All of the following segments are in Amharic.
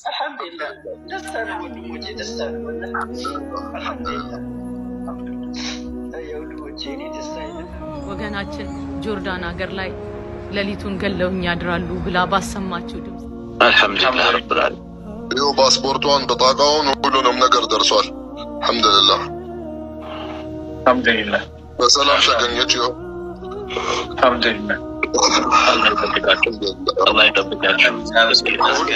አልሐምዱሊላህ ደስታ ነው ወንድሞቼ፣ ደስታ ነው። አልሐምዱሊላህ የወንድሞቼ እኔ ደስታ የለም። ወገናችን ጆርዳን ሀገር ላይ ሌሊቱን ገለውኝ ያድራሉ ብላ ባሰማችው ድምፅ አልሐምዱሊላህ ረብል ዓለሚን። ይኸው ፓስፖርቷን በጣቃውን ሁሉንም ነገር ደርሷል። አልሐምዱሊላህ አልሐምዱሊላህ በሰላም ተገኘች። ይኸው አልሐምዱሊላህ። አላህ ይጠብቃችሁ፣ አላህ ይጠብቃችሁ። እስኪ እስኪ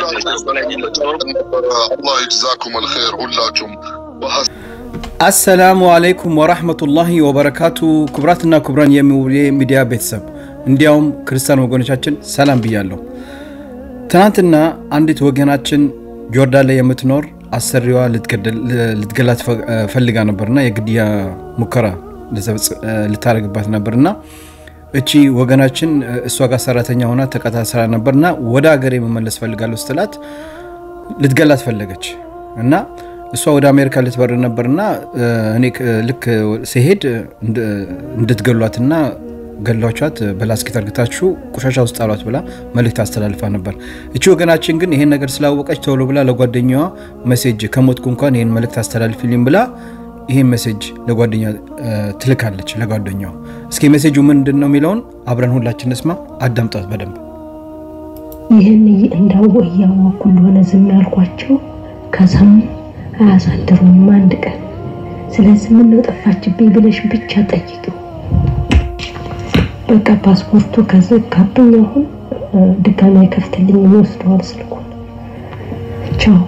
አላህ ይጅዛኩም አልኸይር ሁላችሁም በሀስ አሰላሙ አለይኩም ወራህመቱላሂ ወበረካቱ። ክቡራትና ክቡራን የሚውሌ ሚዲያ ቤተሰብ እንዲያውም ክርስቲያን ወገኖቻችን ሰላም ብያለሁ። ትናንትና አንዲት ወገናችን ጆርዳን ላይ የምትኖር አሰሪዋ ልትገላት ፈልጋ ነበርና የግድያ ሙከራ ልታደርግባት ነበርና እቺ ወገናችን እሷ ጋር ሰራተኛ ሆና ተቀጣ ስራ ነበርና ወደ ሀገር የመመለስ ፈልጋለሁ ስትላት ልትገላት ፈለገች እና እሷ ወደ አሜሪካ ልትበር ነበርና እኔ ልክ ሲሄድ እንድትገሏትና ገሏቿት በላስኪት አርግታችሁ ቆሻሻ ውስጥ ጣሏት ብላ መልእክት አስተላልፋ ነበር። እቺ ወገናችን ግን ይሄን ነገር ስላወቀች ቶሎ ብላ ለጓደኛዋ ሜሴጅ ከሞትኩ እንኳን ይህን መልእክት አስተላልፊልኝ ብላ ይህን ሜሴጅ ለጓደኛ ትልካለች ለጓደኛዋ። እስኪ ሜሴጁ ምንድን ነው የሚለውን አብረን ሁላችን እንስማ። አዳምጧት በደንብ። ይህን እንዳወ እያወኩ እንደሆነ ዝም ያልኳቸው ከሰሙ አያሳድሩም አንድ ቀን። ስለዚህ ምነው ጠፋችብኝ ብለሽ ብቻ ጠይቂው። በቃ ፓስፖርቱ ከዘጋብኝ አሁን ድጋሚ አይከፍትልኝም፣ ይወስደዋል ስልኩን። ቻው።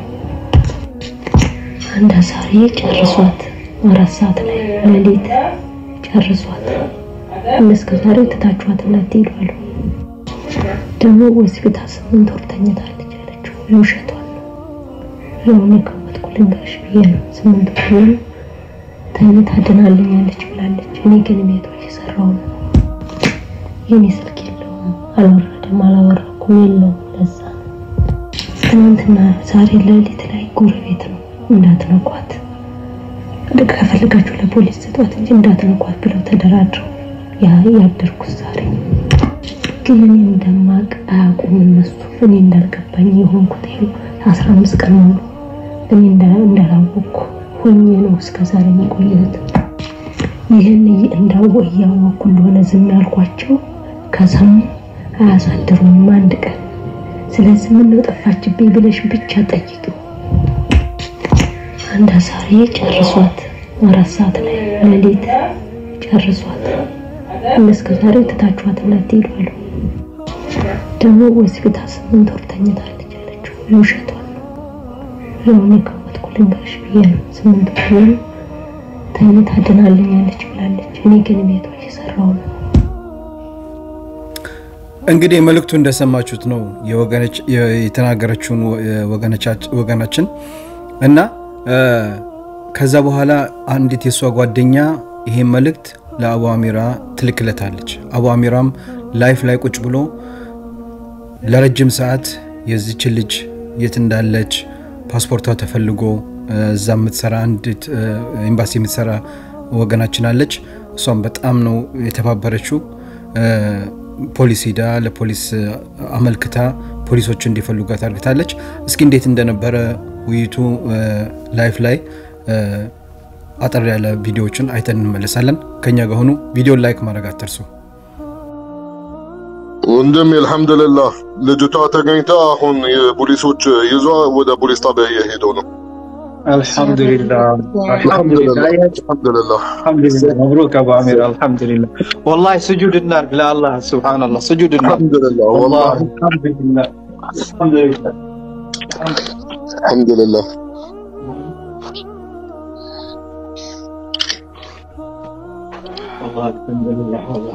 አንድ አሳሪ ጨርሷት አራት ሰዓት ላይ ሌሊት ጨርሷት። እስከ ዛሬ ትታችኋት እንዳትሄዱ አሉ። ደግሞ ሆስፒታል ስምንት ወር ተኝታለች ያለችው ውሸቷን ነው። ያው እኔ ከሞትኩ ልንገርሽ ብዬ ነው። ስምንት ወር ሙሉ ተኝታ ድናልኛለች ብላለች። እኔ ግን ቤቷ እየሰራው ነው። የኔ ስልክ የለውም፣ አልወረደም፣ አላወራኩም፣ የለውም። ለዛ ነው ትናንትና ዛሬ ሌሊት ላይ ጎረቤት ነው እንዳትነኳት ከፈልጋችሁ ለፖሊስ ስጧት እንጂ እንዳትነኳት ብለው ተደራድረው ያደርኩት ዛሬ ግን እኔ እንደማቅ አያውቁም እነሱ። እኔ እንዳልገባኝ የሆንኩት ይኸው አስራ አምስት ቀን ሙሉ እኔ እንዳላወቅኩ ሆኜ ነው እስከ ዛሬ የቆየሁት። ይህን እንዳወ እያወቅኩ እንደሆነ ዝም ያልኳቸው ከሰሙ አያሳድሩም አንድ ቀን። ስለዚህ ምነው ጠፋችብኝ ብለሽ ብቻ ጠይቂው። አንድ አሳሪ ጨርሷት አራት ሰዓት ላይ ሌሊት ጨርሷት። እስከ ዛሬ ትታችኋት እንዳትሄዱ አሉ። ደግሞ ሆስፒታል ስምንት ወር ተኝታለች ያለችው ውሸቷን ነው። ያው እኔ ከሞትኩ ልንገርሽ ብዬ ነው። ስምንት ወር ሙሉ ተኝታ ድናልኛለች ብላለች። እኔ ግን ቤቷ እየሰራው ነው። እንግዲህ መልእክቱ እንደሰማችሁት ነው የተናገረችውን ወገናችን እና ከዛ በኋላ አንዲት የእሷ ጓደኛ ይሄን መልእክት ለአቡ አሚራ ትልክለታለች። አቡ አሚራም ላይፍ ላይ ቁጭ ብሎ ለረጅም ሰዓት የዚችን ልጅ የት እንዳለች ፓስፖርቷ ተፈልጎ እዛ የምትሰራ አንዲት ኤምባሲ የምትሰራ ወገናችን አለች። እሷም በጣም ነው የተባበረችው። ፖሊስ ሂዳ ለፖሊስ አመልክታ ፖሊሶቹ እንዲፈልጓት አድርግታለች። እስኪ እንዴት እንደነበረ ውይይቱ ላይፍ ላይ አጠር ያለ ቪዲዮዎችን አይተን እንመለሳለን። ከኛ ጋር ሆኑ። ቪዲዮን ላይክ ማድረግ አትርሱ። ወንድሜ አልሐምዱሊላህ ልጅቷ ተገኝታ አሁን የፖሊሶች ይዟ ወደ ፖሊስ ጣቢያ እየሄደው ነው። አልሐምዱሊላህ አልሐምዱሊላህ አልሐምዱሊላህ አልሐምዱሊላህ መብሩክ አቡ አሚር አልሐምዱሊላህ ወላሂ ስጁድ እናድርግ ለአላህ ሱብሃነላህ ስጁድ እናድርግ አልሐምዱሊላህ ወላሂ ወላሂ አልሐምዱሊላህ አልሐምዱሊላህ አልሐምዱሊላህ ወላሂ አልሐምዱሊላህ ወላሂ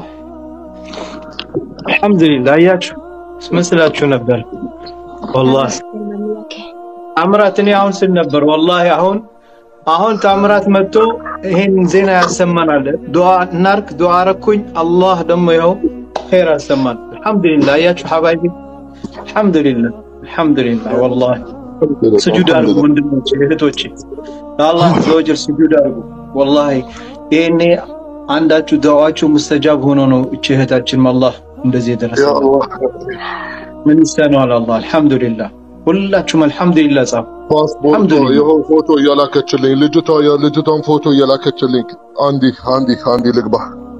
አልሐምዱሊላህ አያችሁ መስላችሁ ነበር ወላሂ ታምራት እኔ አሁን ስል ነበር ወላሂ አሁን አሁን ታምራት መጥቶ ይሄን ዜና ያሰማናል። ዱዓ እናርክ። ዱዓ አረኩኝ። አላህ ደግሞ ይኸው ኸይር አሰማን። አልሐምዱሊላህ አያችሁ ሐባይቢ አልሐምዱሊላህ አልሐምዱሊላህ ወላሂ ስጁድ አድርጉ ወንድሞቼ እህቶቼ፣ ለአላህ ዘወጀል ስጁድ አድርጉ። ወላሂ ይሄኔ አንዳችሁ ዱዓችሁ ሙስተጃብ ሆኖ ነው እቺ እህታችን አላህ እንደዚህ ያ የደረሰ አላህ ምን ይሳነዋል? አላህ አልሐምዱሊላህ ሁላችሁም አልሐምዱሊላህ ጻፉ። ፓስፖርቷ አልሐምዱሊላህ ይኸው ፎቶ እየላከችልኝ ልጅቷ የልጅቷን ፎቶ እየላከችልኝ። አንዲ አንዲ አንዲ ልግባ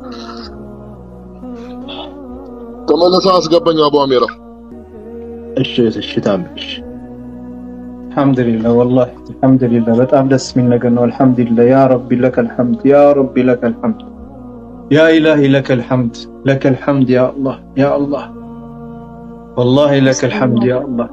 ተመለሰ አስገባኝ አቡ አሚራ እሺ እሺ ታም እሺ አልሐምዱሊላህ ወላሂ አልሐምዱሊላህ በጣም ደስ የሚል ነገር ነው። አልሐምዱሊላህ ያ ረቢ ለከል ሐምድ ያ ረቢ ለከል ሐምድ ያ ኢላሂ ለከል ሐምድ ለከል ሐምድ ያ አላህ ያ አላህ والله لك الحمد يا الله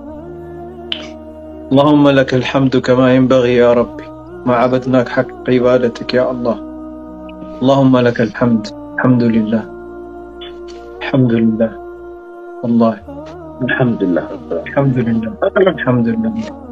اللهم لك الحمد كما ينبغي يا ربي ما عبدناك حق عبادتك يا الله اللهم لك الحمد الحمد لله الحمد لله والله አልሐምዱሊላህ الحمد لله الحمد لله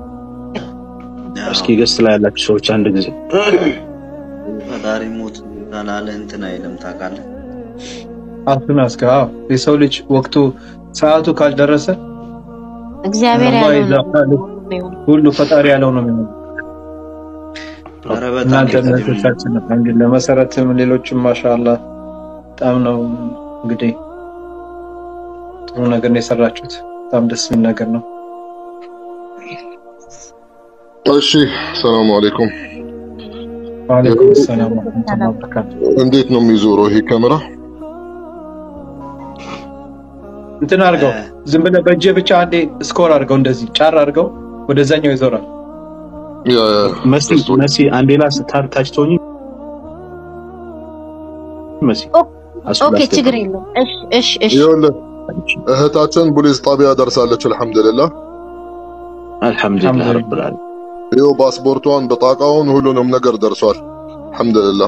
እስኪ ገስ ላይ ያላችሁ ሰዎች አንድ ጊዜ ፈጣሪ ሞት ካላለ እንትን አይልም ታውቃለህ። አፍን አስጋ የሰው ልጅ ወቅቱ ሰዓቱ ካልደረሰ እግዚአብሔር አላህ ያለው ይዛ ነው ካለ የሚሆነው። ሁሉ ፈጣሪ ያለው ነው የሚሆነው። ኧረ በጣም እናንተ ይቀድም እምነቶቻችን አልሐምዱሊላህ መሰረትም ሌሎችም ማሻአላህ በጣም ነው እንግዲህ ጥሩ ነገር ነው የሰራችሁት። በጣም ደስ የሚል ነገር ነው። እሺ ሰላም አለይኩም ወአለይኩም ሰላም ወረህመቱላሂ ወበረካቱ። እንዴት ነው የሚዞረው ይሄ ካሜራ እንትን አድርገው ዝም ብለህ በእጅህ ብቻ አንዴ ስኮር አድርገው እንደዚህ ጫር አድርገው ወደዛኛው ይዞራል። ያ ያ መሲ መሲ አንዴ ላስ ታች ታች ትሆኚ መሲ አሱ ኦኬ ላስገባ ችግር የለውም። እሺ እሺ እሺ ይኸውልህ እህታችን ፖሊስ ጣቢያ ደርሳለች አልሐምዱሊላህ አልሐምዱሊላህ ረብል ዓለሚን ይኸው ፓስፖርቷን በጣቃውን ሁሉንም ነገር ደርሷል አልሐምዱሊላህ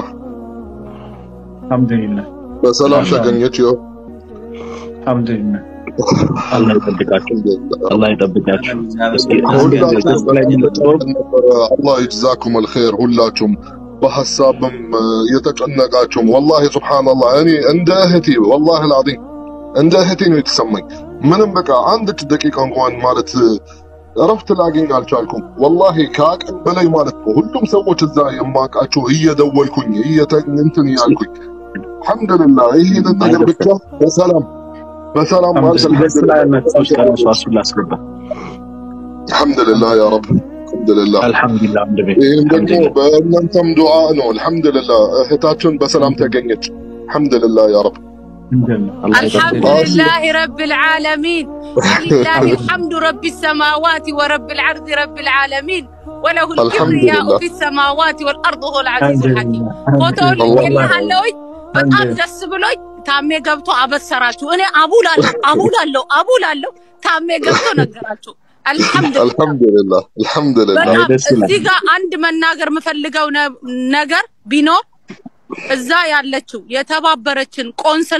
አልሐምዱሊላህ በሰላም ማሻአላህ ተገኘች ይኸው አልሐምዱሊላህ አላህ ይጠብቃችሁ አላህ ይጠብቃችሁ እስኪ አንዴ አንዴ ሁላችሁም ገስ ላይ የምትኖሩ ነበረ አላህ ይጅዛኩም አልኸይር ሁላችሁም በሀሳብም እ፣ የተጨነቃችሁም ወላሂ ሱብሃንአላህ እኔ እንደ እህቴ ወላሂ አልዓዚም እንደ እህቴ ነው የተሰማኝ ምንም በቃ አንድች ደቂቃ እንኳን ማለት እ፣ እረፍት ላገኝ አልቻልኩም ወላሂ ከአቅም በላይ ማለት ነው ሁሉም ሰዎች እዛ የማውቃቸው እየደወልኩኝ እየተ- እንትን እያልኩኝ አልሐምዱሊላህ ይህንን ነገር ብቻ በሰላም በሰላም ማለት እስኪ ገስ ላይ ያላችሁ ሰዎች ካሉ ሰው አሱን ላስገባ አልሐምዱሊላህ ያ ረብ አልሐምዱሊላህ አልሐምዱሊላህ ወንድሜ ይህም ደግሞ አልሐምዱሊላህ በእናንተም ዱዓ ነው አልሐምዱሊላህ እህታችን በሰላም ተገኘች አልሐምዱሊላህ ያ ረብ አላህ الحمد ይጠብቃችሁ لله رب العالمين ولله الحمد رب السماوات ورب العرض رب العالمين وله الحمد الكبرياء لله في السماوات والارض هو العزيز الحكيم አልሐምዱሊላህ ፎቶውን አልሐምዱሊላህ ልኬልሃለሁኝ በጣም አልሐምዱሊላህ ደስ ብሎኝ ታሜ ገብቶ አበሰራችሁ እኔ አቡላለሁ አቡላለሁ አቡላለሁ ታሜ ገብቶ ነገራችሁ አልሐምዱሊላህ አልሐምዱሊላህ አልሐምዱሊላህ በጣም ደስ ይላል እዚህ ጋር አንድ መናገር የምፈልገው ነ- ነገር ቢኖር እዛ ያለችው የተባበረችን ቆንስላ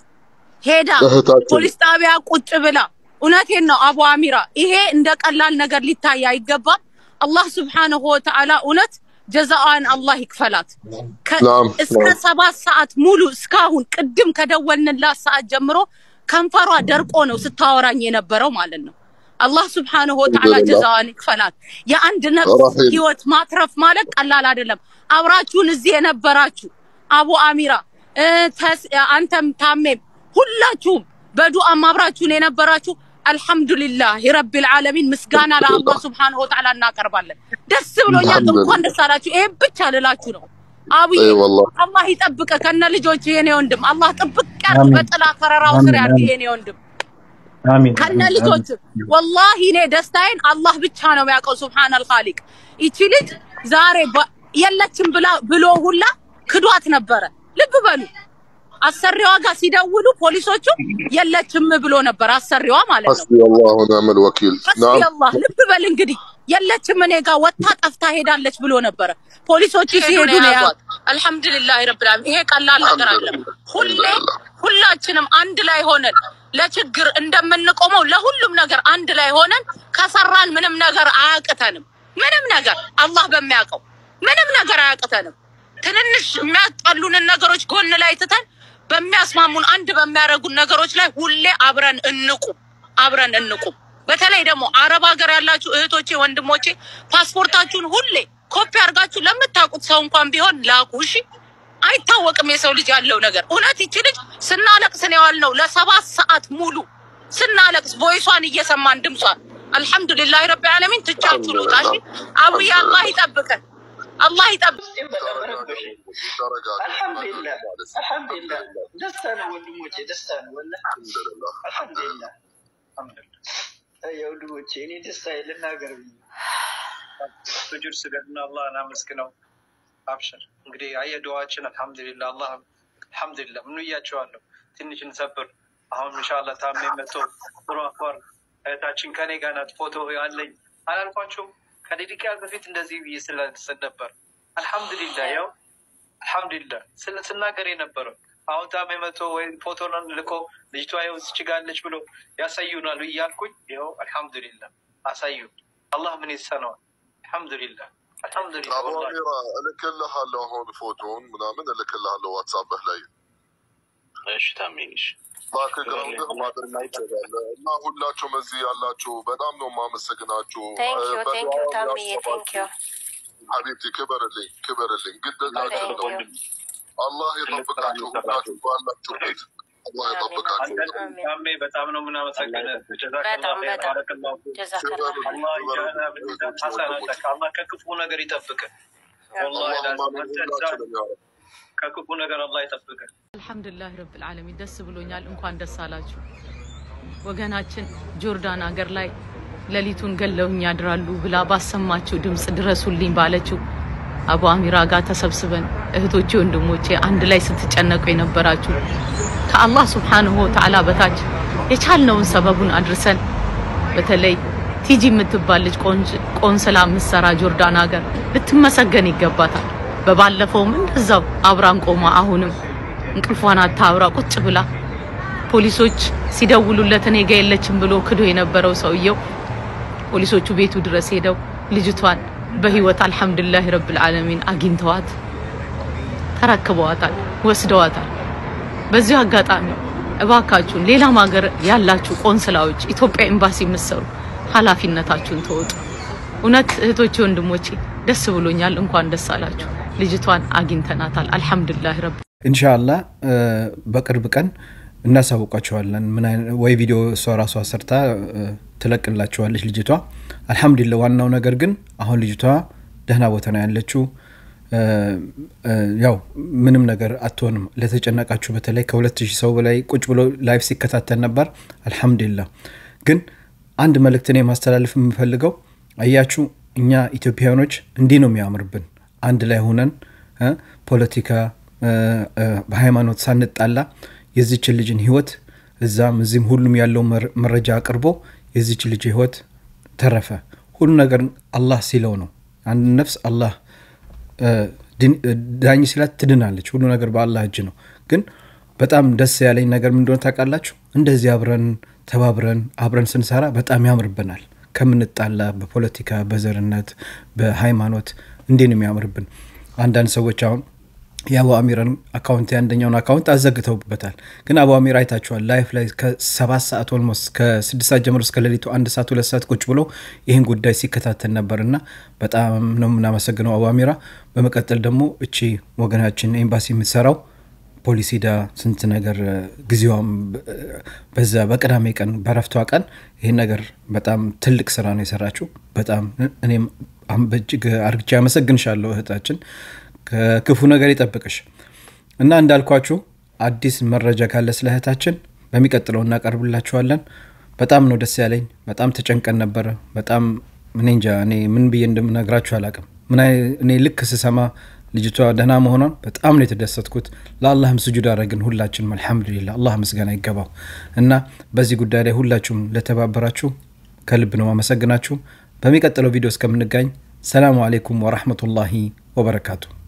ሄዳ እህታችን ፖሊስ ጣቢያ ቁጭ ብላ እውነቴን ነው አቡ አሚራ፣ ይሄ እንደ ቀላል ነገር ሊታይ አይገባም። አላህ ስብሓነሁ ወተዓላ እውነት ጀዛዋን አላህ ይክፈላት። ከ- ናም እስከ ናም ሰባት ሰዓት ሙሉ እስካሁን ቅድም ከደወልንላት ሰዓት ጀምሮ ከንፈሯ ደርቆ ነው ስታወራኝ የነበረው ማለት ነው። አላህ ስብሓነሁ ወተዓላ አልሐምዱሊላህ ጀዛዋን ይክፈላት። የአንድ ነፍስ ረሂም ህይወት ማትረፍ ማለት ቀላል አይደለም። አብራችሁን እዚህ የነበራችሁ አቡ አሚራ እ፣ ተስ- አንተም ታሜም ሁላችሁም በዱዓም አብራችሁን የነበራችሁ አልሐምዱሊላህ ረቢል ዓለሚን ምስጋና ለአላህ አልሐምዱሊላህ ስብሓነሁ ወተዓላ እናቀርባለን። ደስ ብሎኛል። አልሐምዱሊላህ እንኳን ደስ አላችሁ። ይሄን ብቻ ልላችሁ ነው። አብዬ اي والله አላህ ይጠብቀ ከነ ልጆች የኔ ወንድም አላህ ጥብቅ ያርግ፣ አሚን በጥላ ከረራው ስር አሚን ያርግ አሚን የኔ ወንድም አሚን ከነ አሚን አሚን ልጆች ወላሂ እኔ ደስታዬን አላህ ብቻ ነው የሚያውቀው። ሱብሃነል ኻሊቅ ይቺ ልጅ ዛሬ በ- የለችም ብላ ብሎ ሁላ ክዷት ነበረ። ልብ በሉ አሰሪዋ ጋር ሲደውሉ ፖሊሶቹ የለችም ብሎ ነበር አሰሪዋ ማለት ነው። حسبي الله ونعم الوكيل ሐስቢ نعم አላህ ልብ በል እንግዲህ የለችም እኔ ጋር ወጥታ ጠፍታ ሄዳለች ብሎ ነበረ። ፖሊሶቹ ሲሄዱ ነው ያዟት። አልሐምዱሊላህ ረብል ዓለሚን። ይሄ ቀላል ነገር الحمد አይደለም። لله ሁሌ الحمد لله ሁላችንም አንድ ላይ ሆነን ለችግር እንደምንቆመው ለሁሉም ነገር አንድ ላይ ሆነን ከሰራን ምንም ነገር አያቅተንም። ምንም ነገር አላህ በሚያውቀው ምንም ነገር አያቅተንም። ትንንሽ የሚያጣሉንን ነገሮች ጎን ላይ ትተን በሚያስማሙን አንድ በሚያደርጉን ነገሮች ላይ ሁሌ አብረን እንቁም፣ አብረን እንቁም። በተለይ ደግሞ አረብ ሀገር ያላችሁ እህቶቼ፣ ወንድሞቼ ፓስፖርታችሁን ሁሌ ኮፒ አድርጋችሁ ለምታውቁት ሰው እንኳን ቢሆን ላኩ። እሺ፣ አይታወቅም የሰው ልጅ ያለው ነገር። እውነት ይቺ ልጅ ስናለቅስ ነው የዋልነው ለሰባት ሰዓት ሙሉ ስናለቅስ፣ ቮይሷን እየሰማን ድምጿን አልሐምዱሊላህ ረቢ ዓለሚን ትቻችሁ ልውጣ። እሺ አቡዬ አላህ ይጠብቀን፣ አላህ ይጠብቅ። አልሐምዱሊላህ አልሐምዱሊላህ ደስታ ነው ወንድሞቼ፣ ደስታ ነው ወላሂ አልሐምዱሊላህ የወንድሞቼ እኔ ደስታ ልናገር ብዬ ስጁድ ስገድና አላህን አመስግነው። አብሽር እንግዲህ አየ ዱዓችን አልሐምዱሊላ አላህ አልሐምዱሊላ ምኑ እያቸዋለሁ ትንሽ እንሰብር። አሁን ኢንሻላህ ታሜ መጥቶ ጥሩ አክባር እህታችን ከኔ ጋር ናት። ፎቶ አለኝ አላልኳቸውም? ከደቂቃ በፊት እንደዚህ ብዬ ስለስል ነበር። አልሐምዱሊላ ያው አልሐምዱሊላ ስለ ስናገር የነበረው አሁን ታሜ መጥቶ ወይ ፎቶ ልኮ ልጅቷ ይኸው እዚች ጋ አለች ብሎ ያሳዩናሉ እያልኩኝ ይኸው አልሐምዱሊላ አሳዩ። አላህ ምን ይሰነዋል? አልሐምዱሊላ አልሐምዱሊላ አቡ አሚራ እልክልሃለሁ አሁን ፎቶውን ምናምን እልክልሃለሁ ዋትሳፕህ ላይ እሺ ታሜሽ ባክግራውንድህ ማድረግ ትችላለህ። እና ሁላችሁም እዚህ ያላችሁ በጣም ነው የማመሰግናችሁ። ቴንክ ዩ በዱዓ ቴንክ ዩ ታምዬ ቴንክ ዩ ሀቢብቲ ክበርልኝ ክበርልኝ፣ ግዴታችን ነው። ቴንክ ዩ አላህ የጠብቃችሁ ሁላችሁ ባላችሁበት አላህ የጠብቃችሁ። ታሜ በጣም ነው የምናመሰግንህ። ጀዛከላህ በጣም ኸይር፣ በጣም ባረከላሁ ፊክ። ጀዛከላ አላህ ይጃና ብሚዛን ሐሰናተክ አላህ ከክፉ ነገር ይጠብቅህ። ወላሂ አላሁም ላዚም አሚን አንተ እዛ ሁላችንም ያ ረብ። ከክፉ ነገር አላህ ይጠብቅህ። አልሐምዱሊላህ ረብል ዓለሚን ደስ ብሎኛል። እንኳን ደስ አላችሁ። ወገናችን ጆርዳን ሀገር ላይ ሌሊቱን ገለውኝ ያድራሉ ብላ ባሰማችው ድምፅ ድረሱልኝ ባለችው አቡ አሚራ ጋር ተሰብስበን እህቶቼ፣ ወንድሞቼ አንድ ላይ ስትጨነቁ የነበራችሁ ከአላህ ሱብሓነሁ ወተዓላ በታች የቻልነውን ሰበቡን አድርሰን በተለይ ቲጂ የምትባል ልጅ ቆንጅ- ቆንስላ ምሰራ ጆርዳን ሀገር ልትመሰገን ይገባታል። በባለፈውም እንደዛው አብራን ቆማ አሁንም እንቅልፏን አታብራ ቁጭ ብላ ፖሊሶች ሲደውሉለት እኔ ጋ የለችም ብሎ ክዶ የነበረው ሰውየው ፖሊሶቹ ቤቱ ድረስ ሄደው ልጅቷን በህይወት አልሐምዱሊላህ ረብል ዓለሚን አግኝተዋት ተረክበዋታል፣ ወስደዋታል። በዚሁ አጋጣሚ እባካችሁን ሌላም ሀገር ያላችሁ ቆንስላዎች፣ ኢትዮጵያ ኤምባሲ የምትሰሩ ኃላፊነታችሁን ተወጡ። እውነት እህቶቼ፣ ወንድሞቼ ደስ ብሎኛል። እንኳን ደስ አላችሁ። ልጅቷን አግኝተናታል። አልሐምዱሊላህ ረብ ኢንሻአላህ እ፣ በቅርብ ቀን እናሳውቃችኋለን። ምን አይነት ወይ ቪዲዮ እሷ ራሷ ሰርታ እ፣ ትለቅላችኋለች ልጅቷ። አልሐምዱሊላህ። ዋናው ነገር ግን አሁን ልጅቷ ደህና ቦታ ነው ያለችው። እ፣ እ፣ ያው ምንም ነገር አትሆንም። ለተጨነቃችሁ በተለይ ከሁለት ሺህ ሰው በላይ ቁጭ ብሎ ላይፍ ሲከታተል ነበር። አልሐምዱሊላህ። ግን አንድ መልእክት እኔ ማስተላለፍ የምፈልገው አያችሁ፣ እኛ ኢትዮጵያውያኖች እንዲህ ነው የሚያምርብን አንድ ላይ ሆነን እ፣ ፖለቲካ እ፣ እ፣ በሃይማኖት ሳንጣላ የዚችን ልጅን ህይወት እዛም እዚህም ሁሉም ያለው መር- መረጃ አቅርቦ የዚች ልጅ ህይወት ተረፈ። ሁሉ ነገር አላህ ሲለው ነው። አንድ ነፍስ አላህ እ፣ ድን- እ፣ ዳኝ ሲላት ትድናለች። ሁሉ ነገር በአላህ እጅ ነው። ግን በጣም ደስ ያለኝ ነገር ምን እንደሆነ ታውቃላችሁ? እንደዚህ አብረን ተባብረን አብረን ስንሰራ በጣም ያምርብናል። ከምንጣላ በፖለቲካ በዘርነት በሃይማኖት እንዴ ነው የሚያምርብን። አንዳንድ ሰዎች አሁን የአቡ አሚራን አካውንት የአንደኛውን አካውንት አዘግተውበታል። ግን አቡ አሚር አይታችኋል። ላይፍ ላይ ከሰባት ሰዓት ኦልሞስት ከስድስት ሰዓት ጀምሮ እስከ ሌሊቱ አንድ ሰዓት ሁለት ሰዓት ቁጭ ብሎ ይህን ጉዳይ ሲከታተል ነበር እና በጣም ነው የምናመሰግነው አቡ አሚራ። በመቀጠል ደግሞ እቺ ወገናችን ኤምባሲ የምትሰራው ፖሊስ ሄዳ ስንት ነገር እ፣ ጊዜዋም በ- በዛ በቅዳሜ ቀን በረፍቷ ቀን ይህን ነገር በጣም ትልቅ ስራ ነው የሰራችው። በጣም እኔም አም- በእጅግ አርግቼ አመሰግንሻለሁ እህታችን። ከክፉ ነገር ይጠብቅሽ እና እንዳልኳችሁ አዲስ መረጃ ካለ ስለ እህታችን በሚቀጥለው እናቀርብላችኋለን። በጣም ነው ደስ ያለኝ። በጣም ተጨንቀን ነበረ። በጣም እኔ እንጃ እኔ ምን ብዬ እንደምነግራችሁ አላቅም። ምን አይ- እኔ ልክ ስሰማ ልጅቷ ደህና መሆኗን በጣም ነው የተደሰትኩት። ለአላህም ስጁድ አደረግን ሁላችንም። አልሐምዱሊላ አላህ ምስጋና ይገባው እና በዚህ ጉዳይ ላይ ሁላችሁም ለተባበራችሁ ከልብ ነው አመሰግናችሁ። በሚቀጥለው ቪዲዮ እስከምንጋኝ ሰላሙ አሌይኩም ወራህመቱላሂ ወበረካቱ።